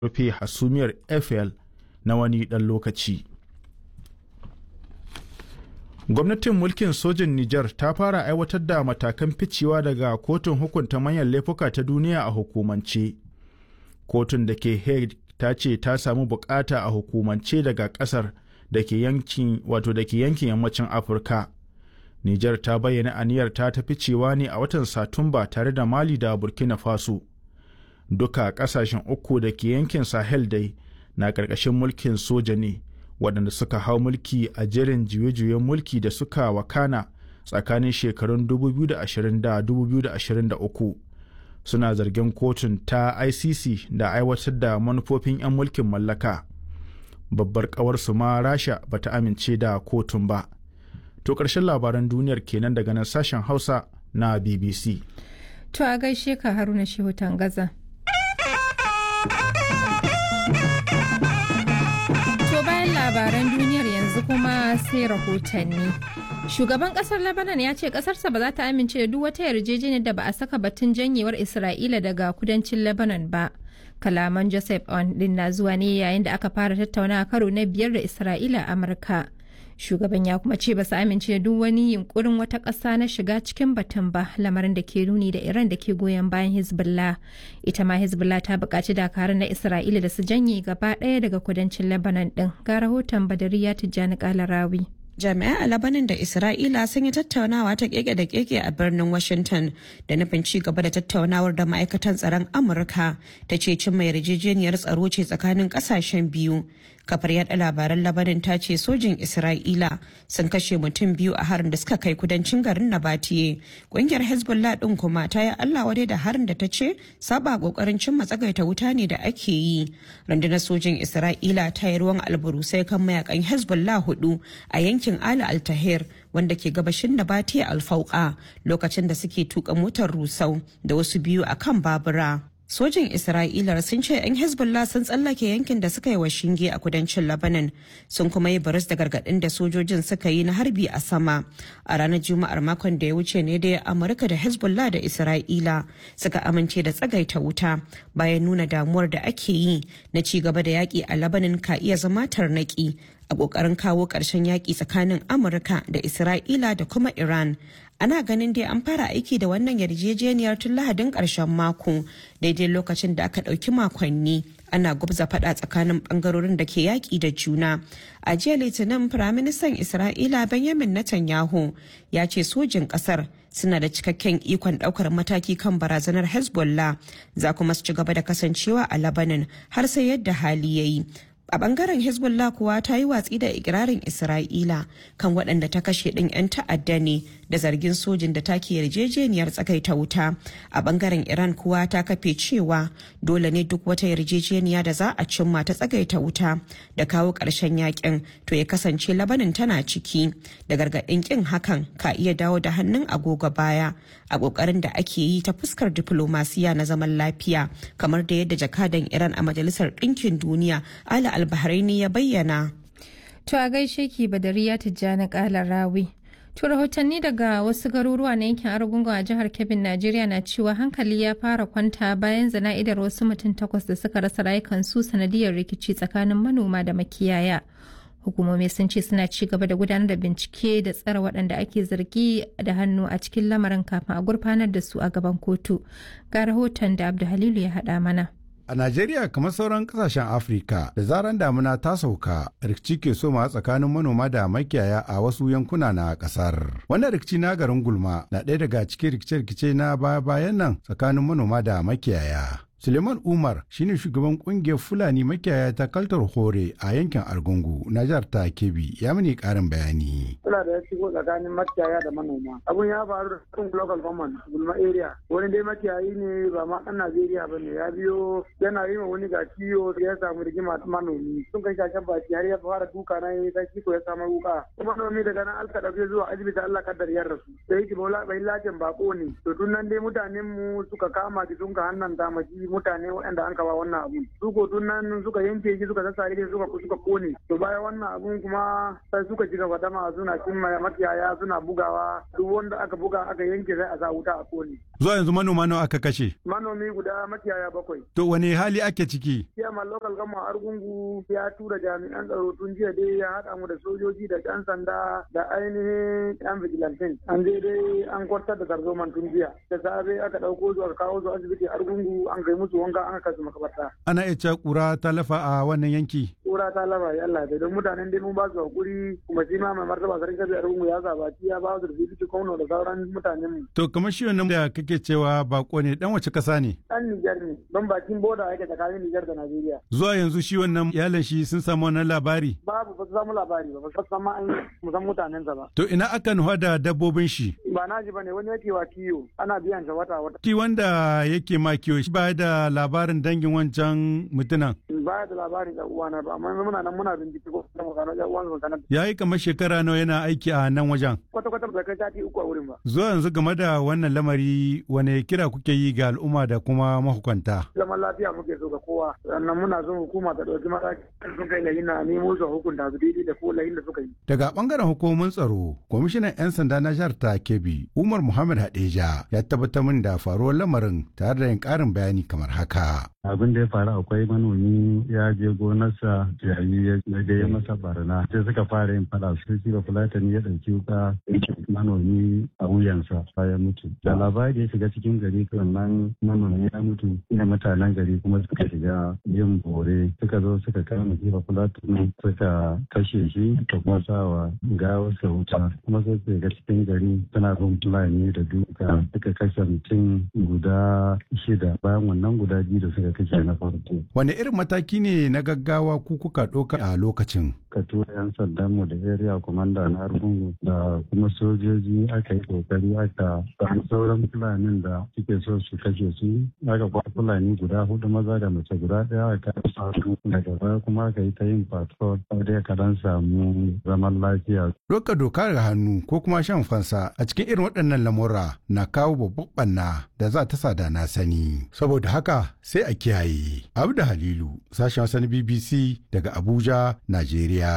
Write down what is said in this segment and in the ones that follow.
rufe hasumiyar eiffel na wani ɗan lokaci gwamnatin mulkin sojin niger ta fara aiwatar da matakan ficewa daga kotun hukunta manyan laifuka ta duniya a hukumance kotun da ke hague ta ce ta samu bukata a hukumance daga kasar da ke yankin wato da ke yankin yammacin afirka niger ta bayyana aniyar ta ta ficewa ne a watan satumba tare da mali da burkina faso duka kasashen uku da ke yankin sahel dai na ƙarƙashin mulkin soja ne waɗanda suka hau mulki a jerin juye-juyen mulki da suka wakana tsakanin shekarun 2020 da 2023 suna zargin kotun ta icc da aiwatar da manufofin 'yan mulkin mallaka babbar ƙawarsu ma rasha bata amince da kotun ba to ƙarshen labaran duniyar kenan daga nan sashen hausa na bbc to a gaishe ka haruna shehu tangaza labaran duniyar yanzu kuma sai rahotanni. Shugaban kasar Lebanon ya ce kasarsa ba za ta amince da duk wata yarjejeniyar da ba a saka batun janyewar Isra'ila daga kudancin Lebanon ba. Kalaman Joseph On din na zuwa ne yayin da aka fara tattaunawa karo na biyar da Isra'ila a Amurka. Shugaban ya kuma ce ba su amince da duk wani yunkurin wata ƙasa na shiga cikin batun ba lamarin da ke nuni da Iran da ke goyon bayan Hezbollah. Ita ma Hezbollah ta buƙaci dakarun na Isra'ila da su janye gaba ɗaya daga kudancin Lebanon ɗin. Ga rahoton Badariya Tijjani Kalarawi. jami'ai a labanin da isra'ila sun yi tattaunawa ta keke da keke a birnin washington da nufin ci gaba da tattaunawar da ma'aikatan tsaron amurka ta ce cimma yarjejeniyar tsaro ce tsakanin kasashen biyu kafar yada labaran labanin ta ce sojin isra'ila sun kashe mutum biyu a harin da suka kai kudancin garin nabatiye kungiyar hezbollah din kuma ta yi allah wadai da harin da ta ce saba kokarin cimma tsagaita wuta ne da ake yi rundunar sojin isra'ila ta yi ruwan alburusai kan mayakan hezbollah hudu a yankin ali altahir wanda ke gabashin nabatiye alfauka lokacin da suke tuka motar rusau da wasu biyu a kan babura sojin isra'ila sun ce 'yan hezbollah sun tsallake yankin da suka yi wa shinge a kudancin lebanon sun kuma yi baris da gargadin da sojojin suka yi na harbi a sama a ranar juma'ar makon da ya wuce ne da amurka da hezbollah da isra'ila suka amince da tsagaita wuta bayan nuna damuwar da ake yi na ci gaba da yaƙi a lebanon ka iya zama tarnaki a ƙoƙarin kawo ƙarshen yaƙi tsakanin amurka da isra'ila da kuma iran ana ganin dai an fara aiki da wannan yarjejeniyar tun lahadin ƙarshen mako daidai lokacin da aka ɗauki makonni ana gubza faɗa tsakanin ɓangarorin da ke yaƙi da juna a jiya litinin firaministan isra'ila benjamin netanyahu ya ce sojin ƙasar suna da cikakken ikon ɗaukar mataki kan barazanar hezbollah za kuma su ci gaba da kasancewa a labanin har sai yadda hali ya yi a bangaren hezbollah kuwa ta yi watsi da ikirarin isra'ila kan waɗanda ta kashe ɗin 'yan ta'adda ne da zargin sojin da take yarjejeniyar tsakaita wuta a bangaren iran kuwa ta kafe cewa dole ne duk wata yarjejeniya da za a cimma ta tsagaita wuta da kawo ƙarshen yakin to ya kasance labanin tana ciki da gargaɗin ƙin hakan ka iya dawo da hannun agogo baya a ƙoƙarin da ake yi ta fuskar diflomasiya na zaman lafiya kamar da yadda jakadan iran a majalisar ɗinkin duniya ala albahraini ya bayyana To a gaishe ki Badariya Tijjani Kala Rawi. To rahotanni daga wasu garuruwa na yankin Argungun a jihar Kebbi Najeriya na cewa hankali ya fara kwanta bayan zana'idar wasu mutum takwas da suka rasa rayukansu sanadiyar rikici tsakanin manoma da makiyaya. Hukumomi sun ce suna ci gaba da gudanar da bincike da tsara waɗanda ake zargi da hannu a cikin lamarin kafin a gurfanar da su a gaban kotu. Ga rahoton da Abdu Halilu ya haɗa mana. A Najeriya kamar sauran kasashen Afirka da zaran damuna ta sauka rikici ke soma tsakanin manoma da makiyaya a wasu yankuna na kasar. Wannan rikici na garin Gulma na ɗaya daga cikin rikice-rikice na baya-bayan nan tsakanin manoma da makiyaya. Suleiman Umar shine shugaban kungiyar Fulani makiyaya ta Kaltar Hore a yankin Argungu na jihar ta Kebbi ya mini karin bayani. Suna da ya shigo tsakanin makiyaya da manoma. Abun ya faru da kan local government Gulma area. Wani dai makiyayi ne ba ma ɗan Najeriya ba ne ya biyo yana yi ma wani ga ciwo ya samu rigima ta manomi. Sun kai shashen baki har ya fara duka na yi ta kiko ya samu wuka. Kuma manomi daga nan alka ɗauke zuwa asibiti Allah kaddar yar rasu. Sai yake bola bai lajin bako ne. To tun nan dai mutanen mu suka kama ki sun ka hannan ta maki mutane waɗanda an kaba wannan abun su ko tun nan suka yanke shi suka sassa shi suka suka kone to bayan wannan abun kuma sai suka ci gaba dama suna cin makiyaya suna bugawa duk wanda aka buga aka yanke sai a sa wuta a kone zuwa yanzu manoma nawa aka kashe manomi guda makiyaya bakwai to wani hali ake ciki Chairman local gama argungu ya tura jami'an tsaro tun jiya dai ya haɗa mu da sojoji da ƴan sanda da ainihin ƴan vigilantin an je dai an kwartar da tarzoman tun jiya da safe aka ɗauko su aka kawo su asibiti argungu an kai musu wanka an kai su makabarta ana iya cewa kura ta lafa a wannan yanki kura ta laba ya Allah don mutanen dai mun ba su hakuri kuma shi ma mai martaba sarki kabi argungu ya zabaci ya ba su da bibiti kauno da sauran mutanen mu to kamar shi wannan da kake cewa bako ne dan wace kasa ne dan Nijar ne don bakin boda yake tsakanin Nijar da Najeriya zuwa yanzu shi wannan iyalan shi sun samu wannan labari babu ba su samu labari ba ba su san ma an musan mutanensa ba to ina aka nufa da dabbobin shi ba na ji bane wani yake wa kiyo ana biyan sa wata wata ki wanda yake ma kiyo shi ba da labarin dangin wancan mutunan ba da labarin da uwana ba amma muna nan muna bincike ko da mu gano uwan su sanar yayi kamar shekara nawa yana aiki a nan wajen kwata kwata ba kai sati uku a wurin ba zuwa yanzu game da wannan lamari wane kira kuke yi ga al'umma da kuma mahukunta zaman lafiya muke so ga kowa sannan muna son hukuma ta dauki mataki sun kai lahin na nemo su hukunta su daidai da ko lahin da suka yi daga bangaren hukumomin tsaro kwamishinan 'yan sanda na jihar ta kebbi umar muhammad hadeja ya tabbatar min da faruwar lamarin tare da yin karin bayani kamar haka abin da ya faru akwai manomi ya je gonarsa yayi ya da ya masa barna sai suka fara yin fada su shi ba fulatani ya ɗauki wuka manomi a wuyansa ya mutu da labari ya shiga cikin gari nan manomi ya mutu ina mutanen gari kuma suka shiga yin bore suka zo suka kama shi ba fulatani suka kashe shi da kuma sawa gawarsa wuta kuma sai su shiga cikin gari suna bin fulani da duka suka kashe mutum guda shida bayan wannan guda biyu da suka kashe na farko. Wane irin mataki ne na gaggawa ku kuka ɗauka a lokacin? Ka tura 'yan sandan mu da area commander na Argungu da kuma sojoji aka yi kokari aka samu sauran fulanin da suke so su kashe su aka kwa fulani guda hudu maza da mace guda ɗaya aka samu daga baya kuma aka yi ta yin patrol da ka dan samu zaman lafiya. Doka doka ga hannu ko kuma shan fansa a cikin irin waɗannan lamura na kawo babban ɓanna da za ta sada na sani. Saboda haka sai a kiyaye. Abu da Halilu, sashen wasan BBC daga Abuja, Najeriya.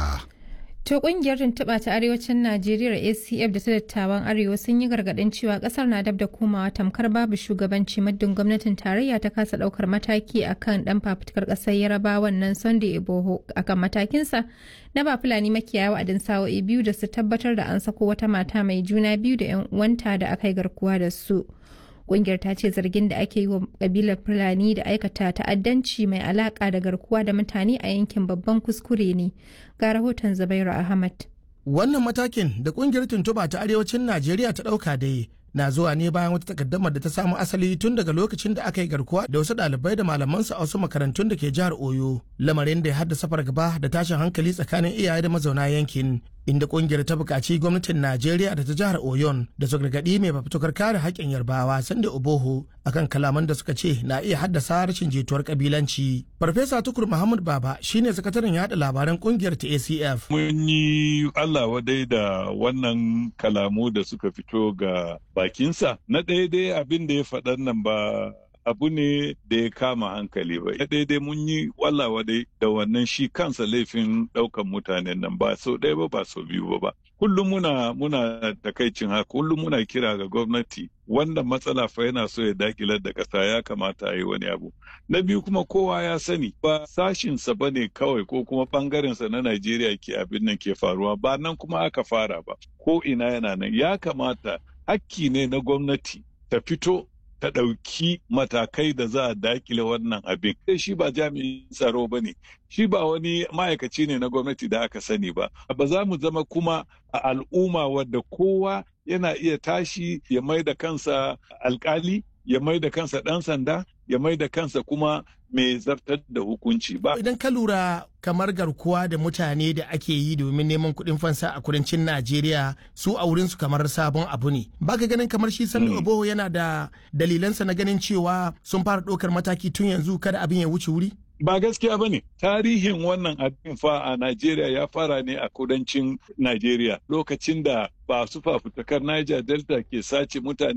To kungiyar tuntuɓa ta arewacin Najeriya ACF da ta dattawan Arewa sun yi gargaɗin cewa ƙasar na dab da komawa tamkar babu shugabanci muddin gwamnatin tarayya ta kasa ɗaukar mataki akan ɗan fafutukar ƙasar Yarabawan nan Sunday Iboho akan matakinsa na ba Fulani makiyaya wa'adin sa'o'i biyu da su tabbatar da an sako wata mata mai juna biyu da 'yan uwanta da aka yi garkuwa da su. Kungiyar ta ce zargin da ake yi wa kabilar Fulani da aikata ta'addanci mai alaka da garkuwa da mutane a yankin babban kuskure ne. Ga rahoton Zubairu Ahmad. Wannan matakin da kungiyar tuntuba ta arewacin Najeriya ta ɗauka dai na zuwa ne bayan wata takaddamar da ta samu asali tun daga lokacin da aka yi garkuwa da wasu ɗalibai da malamansu a wasu makarantun da ke jihar Oyo. Lamarin da ya haddasa fargaba da tashin hankali tsakanin iyaye da mazauna yankin. inda kungiyar ta buƙaci gwamnatin Najeriya da ta jihar Oyon da su gargaɗi mai fafutukar kare haƙƙin Yarbawa Sande Oboho akan kalaman da suka ce na iya haddasa rashin jituwar kabilanci. Farfesa Tukur Muhammad Baba shine sakataren yaɗa labaran kungiyar ta ACF. Mun yi Allah wadai da wannan kalamu da suka fito ga bakinsa. Na ɗaya dai abin da ya faɗan nan ba abu ne da ya kama hankali ba. Ya daidai mun yi wallawa dai da wannan shi kansa laifin ɗaukan mutanen nan ba sau ɗaya ba ba sau biyu ba ba. Kullum muna muna takaicin haka kullum muna kira ga gwamnati wanda matsala fa yana so ya dakilar da ƙasa ya kamata a yi wani abu. Na biyu kuma kowa ya sani ba sashinsa ba ne kawai ko kuma ɓangarensa na Najeriya ke abin nan ke faruwa ba nan kuma aka fara ba ko ina yana nan ya kamata hakki ne na gwamnati ta fito ta ɗauki matakai da za a dakile wannan abin. Shi ba jami'in tsaro ba ne, shi ba wani ma'aikaci ne na gwamnati da aka sani ba. Ba za mu zama kuma a al'umma wadda kowa yana iya tashi ya mai da kansa alkali, ya mai da kansa ɗan sanda, ya mai da kansa kuma mai zartar da hukunci ba. Idan ka lura kamar garkuwa da mutane da ake yi domin neman kuɗin fansa a kudancin Najeriya su a wurinsu kamar sabon abu ne. Ba ka ganin kamar shi Sani Oboho yana da dalilansa na ganin cewa sun fara ɗaukar mataki tun yanzu kada abin ya wuce wuri? Ba gaskiya ba ne, tarihin wannan abin fa a Najeriya ya fara ne a kudancin Najeriya lokacin da ba su fafutukar Niger Delta ke sace mutane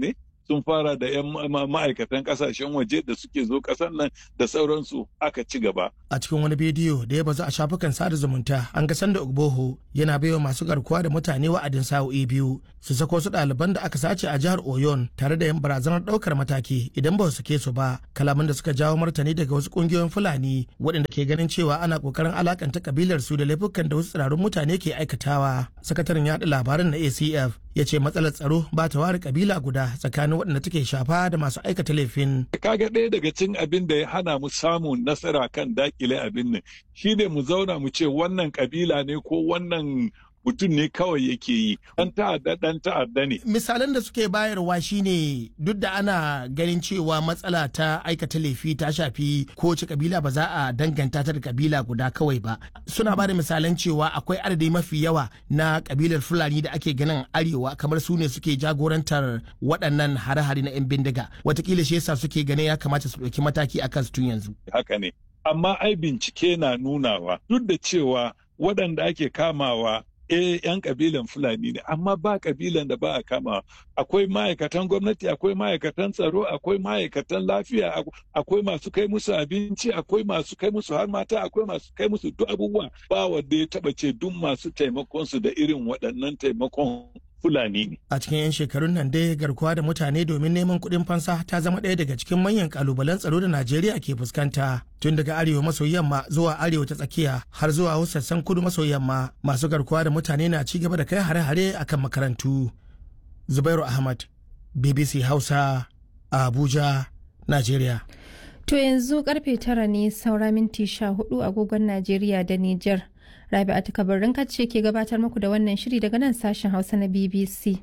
sun fara da 'yan ma'aikatan kasashen waje da suke zo kasan nan da sauransu aka ci gaba. A cikin wani bidiyo da ya bazu a shafukan sada zumunta an ga sanda Ogboho yana baiwa masu garkuwa da mutane wa'adin sa'o'i biyu su sako su ɗaliban da aka sace a jihar Oyon tare da yin barazanar ɗaukar mataki idan ba su sake su ba kalaman da suka jawo martani daga wasu ƙungiyoyin Fulani waɗanda ke ganin cewa ana ƙoƙarin alakanta kabilar su da laifukan da wasu tsirarun mutane ke aikatawa. Sakataren yaɗa labaran na ACF ya ce matsalar tsaro ba ta ware kabila guda tsakanin waɗanda take shafa da masu aikata laifin. Kaga ɗaya daga cin abin da ya hana mu samun nasara kan dakile abin nan shine mu zauna mu ce wannan kabila ne ko wannan mutum ne kawai yake yi dan ta'adda dan ta'adda ne misalan da suke bayarwa shine duk da ana ganin cewa matsala ta aikata laifi ta shafi kowace kabila ba za a danganta ta da kabila guda kawai ba suna ba da misalan cewa akwai adadi mafi yawa na kabilar fulani da ake ganin arewa kamar su ne suke jagorantar waɗannan hare-hare na 'yan bindiga watakila shi yasa suke ganin ya kamata su ɗauki mataki akan su tun yanzu haka ne amma ai bincike na nunawa duk da cewa waɗanda ake kamawa eh yan kabilan fulani ne amma ba kabilan da ba a kama akwai ma'aikatan gwamnati akwai ma'aikatan tsaro akwai ma'aikatan lafiya akwai masu kai musu abinci akwai masu kai musu har mata akwai masu kai musu duk abubuwa ba wanda ya taba ce duk masu taimakon su da irin waɗannan taimakon Fulani ne. A cikin 'yan shekarun nan dai garkuwa da mutane domin neman kuɗin fansa ta zama ɗaya daga cikin manyan kalubalen tsaro da Najeriya ke fuskanta. Tun daga arewa maso yamma zuwa arewa ta tsakiya har zuwa sassan kudu maso yamma masu garkuwa da mutane na ci gaba da kai hare-hare akan makarantu. Zubairu Ahmad, BBC Hausa, Abuja, Najeriya. To yanzu karfe tara ne saura minti sha hudu agogon Najeriya da Nijar. Rabi'atu kabarin ce ke gabatar muku da wannan shiri daga nan sashen Hausa na BBC.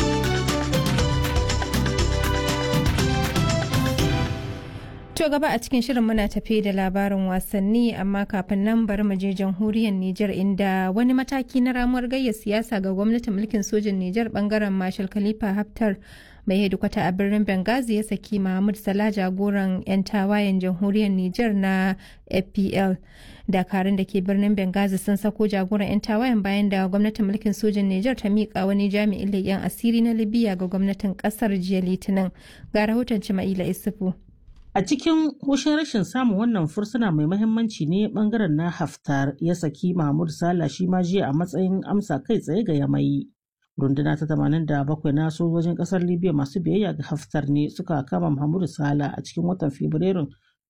To gaba a cikin shirin muna tafe da labarin wasanni amma kafin nan bari mu je jamhuriyar Nijar inda wani mataki na ramuwar gayya siyasa ga gwamnatin mulkin sojin Nijar bangaren Marshal Khalifa Haftar mai hedikwata a birnin Benghazi ya saki Mahmud Salah jagoran 'yan tawayen jamhuriyar Nijar na FPL. Dakarun da ke birnin Benghazi sun sako jagoran 'yan tawayen bayan da gwamnatin mulkin sojin Nijar ta miƙa wani jami'in leƙen asiri na Libya ga gwamnatin ƙasar jiya Litinin. Ga rahoton Cima'ila Isufu. A cikin hushin rashin samun wannan fursuna mai mahimmanci ne bangaren na Haftar ya saki Mahmud Sala shi ma jiya a matsayin amsa kai tsaye ga yamai. Runduna ta 87 na sojojin kasar Libya masu biyayya ga Haftar ne suka kama Mahmud Sala a cikin watan Fabrairun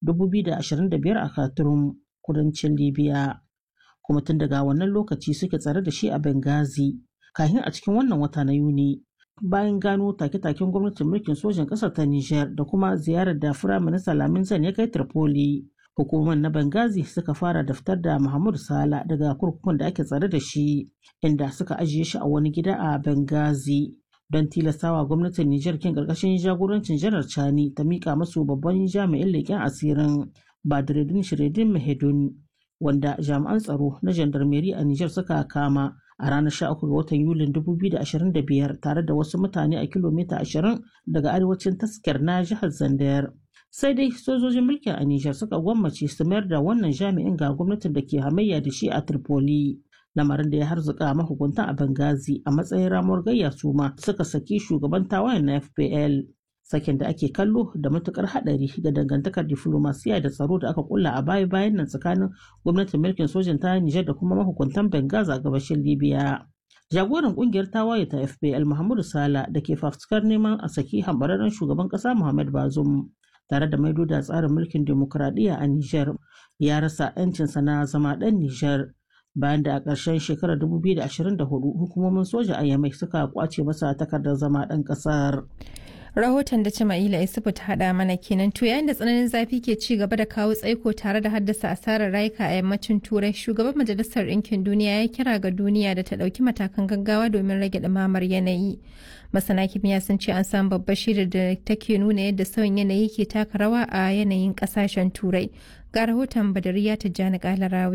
2025 a Khartoum, kudancin Libya. Kuma tun daga wannan lokaci suke tsare da shi a Benghazi, kafin a cikin wannan wata na Yuni. bayan gano take-taken gwamnatin mulkin sojan ƙasar ta Nijar da kuma ziyarar da Firaminista Lamin Zan ya kai Tripoli. Hukumar na Benghazi suka fara daftar da Muhammadu Sala daga kurkukun da ake tsare da shi, inda suka ajiye shi a wani gida a Benghazi. Don tilastawa gwamnatin Nijar kin ƙarƙashin jagorancin Janar Chani ta miƙa masu babban jami'in leƙen asirin Badreddin Shiredin Mahedun, wanda jami'an tsaro na jandarmeri a Nijar suka kama. a ranar 13 ga watan Yulin 2025 tare da wasu mutane a kilomita 20 daga arewacin taskar na jihar Zandayar. Sai dai sojojin mulkin a Nijar suka gwammace su mayar da wannan jami'in ga gwamnatin da ke hamayya da shi a Tripoli. Lamarin da ya harzuka mahukuntan a Benghazi a matsayin ramuwar gayya su ma suka saki shugaban tawayen na FPL. Sakin da ake kallo da matukar hadari ga dangantakar diflomasiya da tsaro da aka kulla a baya bayan nan tsakanin gwamnatin mulkin sojan ta Nijar da kuma mahukuntan Benghazi a gabashin Libya. Jagoran kungiyar tawaye ta FPL Muhammadu Sala da ke fafutukar neman a saki hambararren shugaban kasa Muhammad Bazoum tare da maido da tsarin mulkin demokuraɗiyya a Nijar ya rasa 'yancinsa na zama ɗan Nijar bayan da a ƙarshen shekarar 2024 hukumomin soja a Yamai suka kwace masa takardar zama ɗan ƙasar. rahoton da Jama'ila Isufu ta haɗa mana kenan to yayin da tsananin zafi ke ci gaba da kawo tsaiko tare da haddasa asarar rayuka a yammacin turai shugaban majalisar ɗinkin duniya ya kira ga duniya da ta ɗauki matakan gaggawa domin rage ɗumamar yanayi masana kimiyya sun ce an samu babbar shida da take nuna yadda sauyin yanayi ke taka rawa a yanayin ƙasashen turai ga rahoton badariya tijjani kalarawi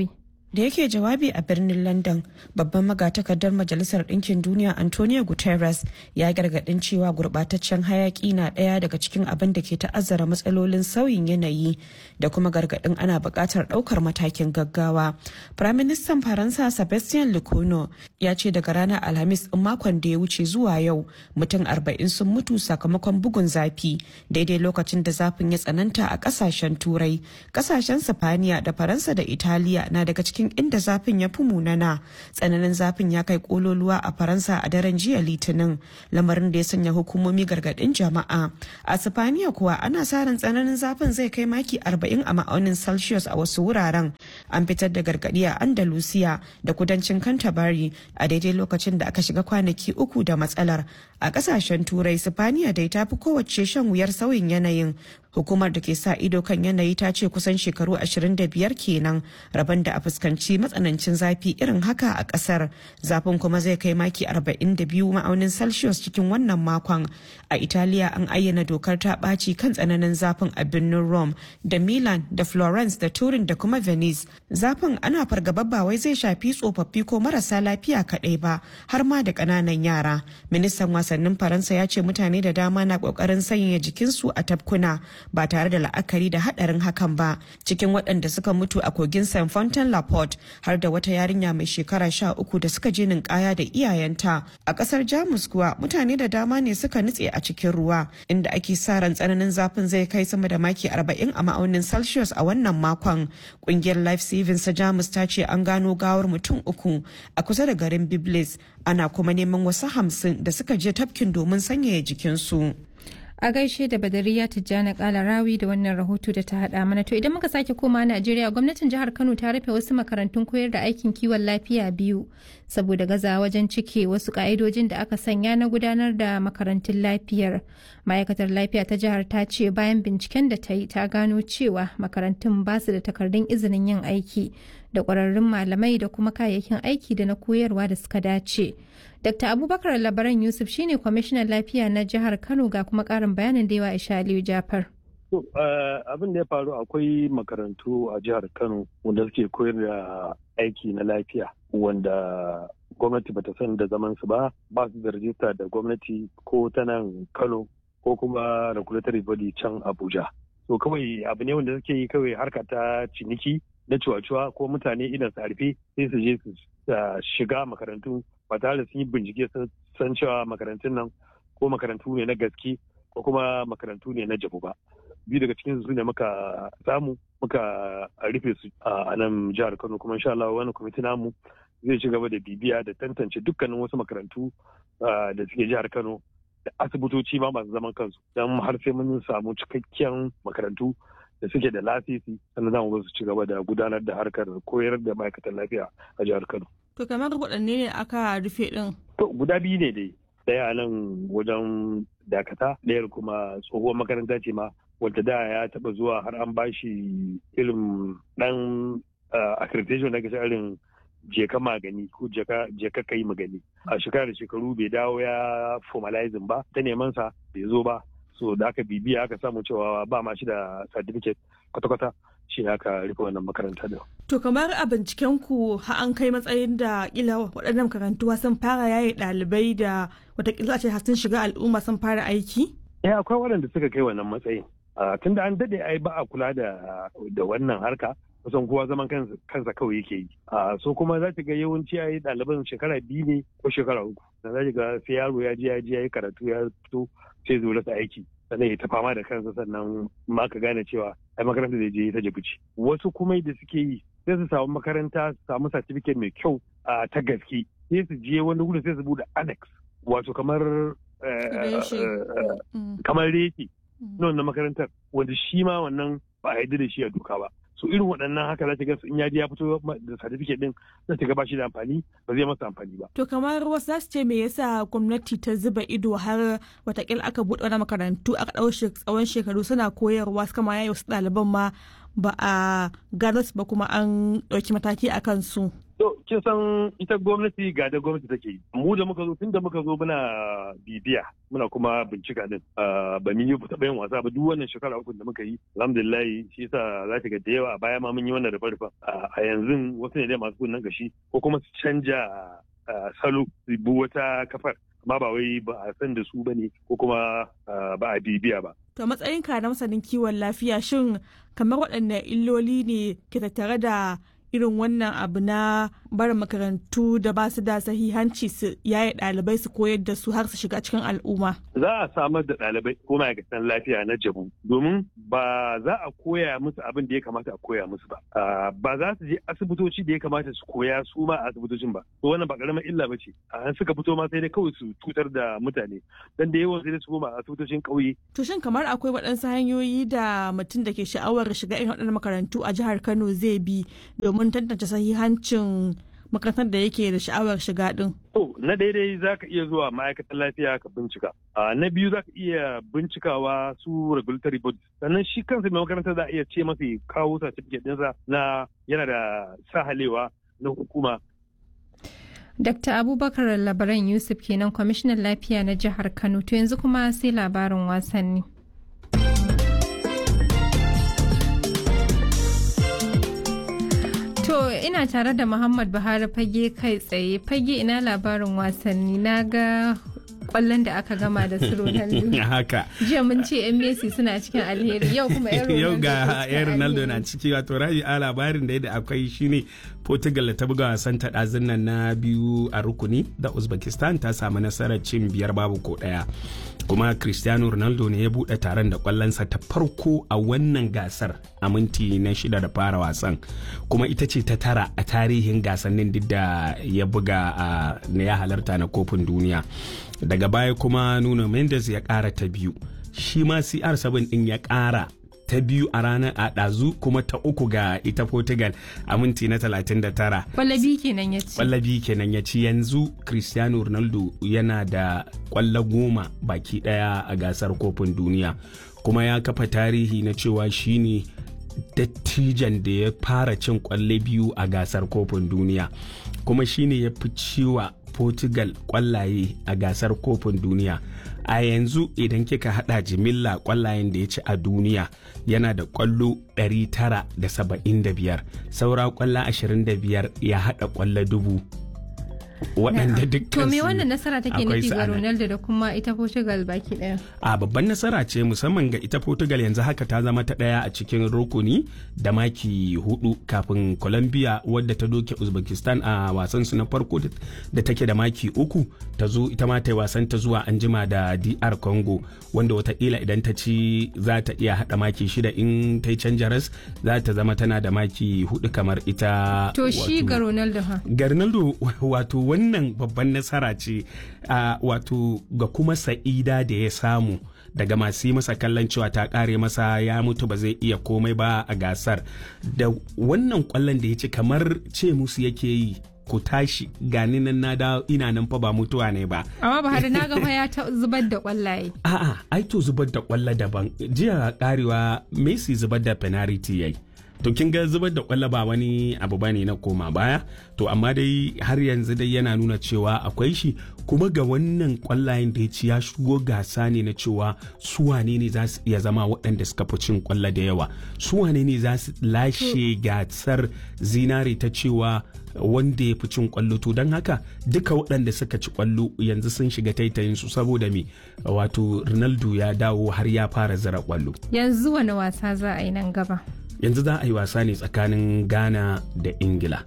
da yake jawabi a birnin london babban magatakardar majalisar ɗinkin duniya antonio guterres ya gargaɗin cewa gurɓataccen hayaƙi na ɗaya daga cikin abin da ke ta'azzara matsalolin sauyin yanayi da kuma gargaɗin ana buƙatar ɗaukar matakin gaggawa firaministan faransa sebastien lecono ya ce daga ranar alhamis ɗin makon da ya wuce zuwa yau mutum arba'in sun mutu sakamakon bugun zafi daidai lokacin da zafin ya tsananta a ƙasashen turai ƙasashen sifaniya da faransa da italiya na daga cikin cikin inda zafin ya fi munana tsananin zafin ya kai kololuwa a faransa a daren jiya litinin lamarin da ya sanya hukumomi gargadin jama'a a sifaniya kuwa ana sa ran tsananin zafin zai kai maki 40 a ma'aunin celsius a wasu wuraren an fitar da gargadi a andalusiya da kudancin canterbury a daidai lokacin da aka shiga kwanaki uku da matsalar a kasashen turai sifaniya dai ta fi kowace shan wuyar sauyin yanayin hukumar da ke sa ido kan yanayi ta ce kusan shekaru 25 kenan rabon da a fuskanci matsanancin zafi irin haka a kasar zafin kuma zai kai maki 42 ma'aunin celsius cikin wannan makon a italiya an ayyana dokar ta ɓaci kan tsananin zafin a birnin rome da milan da florence da turin da kuma venice zafin ana fargaba ba wai zai shafi tsofaffi ko marasa lafiya kaɗai ba har ma da ƙananan yara ministan wasannin faransa ya ce mutane da dama na ƙoƙarin sanya jikinsu a tafkuna ba tare da la'akari da hadarin hakan ba cikin waɗanda suka mutu a kogin st fontaine la porte har da wata yarinya mai shekara sha uku da suka je ninkaya da iyayenta a ƙasar jamus kuwa mutane da dama ne suka nutse a cikin ruwa inda ake sa ran tsananin zafin zai kai sama da maki arba'in a ma'aunin celsius a wannan makon ƙungiyar life savings ta jamus ta ce an gano gawar mutum uku a kusa da garin biblis ana kuma neman wasu hamsin da suka je tafkin domin sanyaya jikinsu. a gaishe da badariya tijjani kalarawi da wannan rahoto da ta hada mana to idan muka sake koma najeriya gwamnatin jihar kano ta rufe wasu makarantun koyar da aikin kiwon lafiya biyu saboda gaza wajen cike wasu ka'idojin da aka sanya na gudanar da makarantun lafiyar ma'aikatar lafiya ta jihar ta ce bayan binciken da ta yi ta gano cewa makarantun ba su da takardun izinin yin aiki da kwararrun malamai da kuma kayayyakin aiki da na koyarwa da suka dace Dr. Abubakar Labaran Yusuf shine kwamishinan lafiya na jihar Kano ga kuma karin bayanin da yawa Isha Aliyu Jafar. abin da ya faru akwai makarantu a jihar Kano wanda suke koyar da aiki na lafiya wanda gwamnati bata san da zaman su ba ba su da rajista da gwamnati ko ta nan Kano ko kuma regulatory body can Abuja. So kawai abu ne wanda suke yi kawai harka ta ciniki na cuwa-cuwa ko mutane idan su harfe sai su je su shiga makarantu ba tare da sun yi bincike sun san cewa makarantun nan ko makarantu ne na gaske ko kuma makarantu ne na jabu ba biyu daga cikin su ne muka samu muka rufe su a nan jihar kano kuma insha Allah wani kwamiti namu zai ci gaba da bibiya da tantance dukkanin wasu makarantu da suke jihar kano da asibitoci ma masu zaman kansu don har sai mun samu cikakken makarantu da suke da lasisi sannan zamu su ci gaba da gudanar da harkar koyar da ma'aikatan lafiya a jihar Kano. To kamar waɗanne ne aka rufe ɗin? To guda biyu ne dai. Ɗaya nan wajen dakata, ɗayar kuma tsohuwar makaranta ce ma wadda da ya taɓa zuwa har an bashi irin ɗan accreditation da ke irin jeka magani ko jeka kai magani. A shekara da shekaru bai dawo ya formalizing ba, ta neman sa bai zo ba. so da aka bibiya aka samu cewa ba ma shi da certificate kwata-kwata shi aka rufe wannan makaranta da. To kamar a binciken ku ha an kai matsayin da kila waɗannan makarantu sun fara yaye ɗalibai da watakila ce sun shiga al'umma sun fara aiki? Eh akwai waɗanda suka kai wannan matsayin. Tun da an daɗe ai ba a kula da wannan harka kusan kowa zaman kansa kawai yake yi. So kuma za ga yawanci ai ɗaliban shekara biyu ne ko shekara uku. Da za ga sai yaro ya je ya je ya yi karatu ya fito sai zo rasa aiki sannan ya ta fama da kansa sannan ma ka gane cewa ai makaranta da je ta jabuci wasu kuma da suke yi sai su samu makaranta su samu certificate mai kyau a ta gaske sai su je wani gudu sai su bude annex wato kamar kamar reki na wannan makarantar wanda shi ma wannan ba a da shi a doka ba so irin waɗannan haka za ta ga in ya ya fito da certificate din za ta ga ba shi da amfani ba zai masa amfani ba. To kamar wasu za su ce me yasa gwamnati ta zuba ido har watakila aka buɗe wani makarantu aka ɗau tsawon shekaru suna koyarwa suka ma yayi wasu ɗaliban ma ba a gano su ba kuma an ɗauki mataki a kansu. To kin san ita gwamnati ga da gwamnati take yi mu da muka zo tun da muka zo muna bibiya muna kuma bincika din ba mun yi taɓa yin wasa ba duk wannan shekara uku da muka yi alhamdulillah shi yasa za ta ga da yawa a baya ma mun yi wannan rufe a yanzu wasu ne dai masu kunnen gashi ko kuma su canja salo su bi wata kafar amma ba wai ba a san da su ba ne ko kuma ba a bibiya ba. To matsayinka na masanin kiwon lafiya shin kamar waɗanne illoli ne ke tattare da irin wannan abu na barin makarantu da ba su da sahihanci su yaye ɗalibai su koyar da su har su shiga cikin al'umma. Za a samar da ɗalibai ko ma'aikatan lafiya na jabu domin ba za a koya musu abin da ya kamata a koya musu ba. Ba za su je asibitoci da ya kamata su koya su ma a asibitocin ba. To wannan ba ƙaramin illa ba ce. An suka fito ma sai dai kawai su cutar da mutane. Dan da yawan sai dai su koma a asibitocin ƙauye. To shin kamar akwai waɗansu hanyoyi da mutum da ke sha'awar shiga irin waɗannan makarantu a jihar Kano zai bi domin domin tantance sahihancin makarantar da yake da sha'awar shiga din. To, na daidai za ka iya zuwa ma'aikatan lafiya ka bincika. Na biyu za ka iya bincikawa su regulatory bodies. Sannan shi kansa mai makarantar za a iya ce masa kawo certificate ɗinsa na yana da sahalewa na hukuma Dr. Abubakar Labaran Yusuf kenan kwamishinan lafiya na jihar Kano to yanzu kuma sai labarin wasanni. To ina tare da Muhammad Buhari fage kai tsaye fage ina labarin wasanni na ga kwallon da aka gama da su Ronaldo. Haka. Jiya mun ce 'yan Messi suna cikin alheri yau kuma 'yan Ronaldo. Yau ga 'yan Ronaldo na ciki wato raji a labarin da yadda akwai shine Portugal da ta buga wasan ta ɗazun nan na biyu a rukuni da Uzbekistan ta samu nasarar cin biyar babu ko ɗaya. Kuma Cristiano Ronaldo ne ya buɗe taron da kwallonsa ta farko a wannan gasar a minti na shida da fara wasan. Kuma ita ce ta tara a tarihin gasannin duk da ya buga a na ya halarta na kofin duniya. daga baya kuma nuno mendes ya kara ta biyu shi ma cr7 din ya kara ta biyu a ranar a ɗazu kuma ta uku ga ita portugal a minti na 39 kwallabi kenan ya ci kwallabi kenan ya ci yanzu cristiano ronaldo yana da kwallo goma baki daya a gasar kofin duniya kuma ya kafa tarihi na cewa shine dattijan da ya fara cin kwalle biyu a gasar kofin duniya kuma shine ya fi ciwa Portugal kwallaye a gasar kofin duniya a yanzu idan kika hada jimilla kwallayen da ya ci a duniya yana da kwallo 975 saura kwallo 25 ya hada kwallo dubu waɗanda dukkan To me wannan nasara take nufi ga Ronaldo da kuma ita Portugal baki ɗaya? A babban nasara ce musamman ga ita Portugal yanzu haka ta zama ta ɗaya a cikin rukuni da maki hudu kafin Colombia wadda ta doke Uzbekistan a wasan su na farko da take da maki uku ta zo ita ma ta yi wasan ta zuwa anjima da DR Congo wanda watakila idan ta ci za ta iya haɗa maki shida in ta yi canja ras za ta zama tana da maki hudu kamar ita. To shi ga Ronaldo ha? Ga Ronaldo wato wannan babban nasara ce uh, wato ga kuma sa'ida da ya samu daga masu yi masa kallon cewa ta kare masa ya mutu ba zai iya komai ba a gasar da wannan kwallon da ya ci kamar ce musu yake yi ku tashi gani nan na da ina nan fa ba mutuwa ne ba amma ba na ga ya ta zubar da kwallaye a'a ai to zubar da kwallo daban jiya karewa Messi zubar da penalty yayi to kin ga zubar da kwallo ba wani abu bane na koma baya to amma dai har yanzu dai yana nuna cewa akwai shi kuma ga wannan kwallayen da ya ci ya shigo gasa ne na cewa su wane ne za su iya zama waɗanda suka fi cin kwallo da yawa su wane ne za su lashe gasar zinare ta cewa wanda ya fi cin kwallo to don haka duka waɗanda suka ci kwallo yanzu sun shiga taitayin su saboda me wato ronaldo ya dawo har ya fara zira kwallo yanzu wani wasa za a yi nan gaba yanzu za a yi wasa ne tsakanin ghana da ingila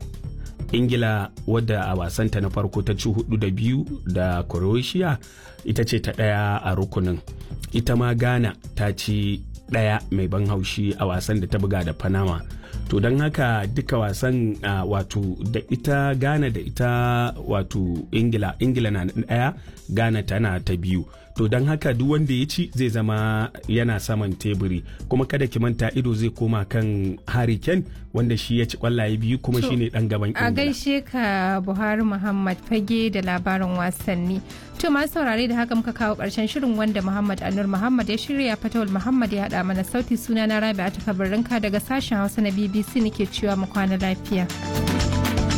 ingila wadda a wasanta na farko ta ci hudu da biyu da croatia ita ce ta ɗaya a rukunin ita ma ghana ta ci ɗaya mai ban haushi a wasan da ta buga da panama to don haka duka wasan uh, wato da ita ghana da ita wato ingila ingila na ɗaya ghana tana ta biyu to don haka duk wanda ya ci zai zama yana saman teburi kuma kada ki manta ido zai koma kan Harry Kane wanda shi ya ci kwallaye biyu kuma shi ne dan gaban ingila a gaishe ka buhari muhammad fage da labarin wasanni to masu saurare da haka muka kawo karshen shirin wanda muhammad anur muhammad ya shirya fatawul muhammad ya haɗa mana sauti suna na rabi a takabarinka daga sashen hausa na bbc nake cewa mu kwana lafiya.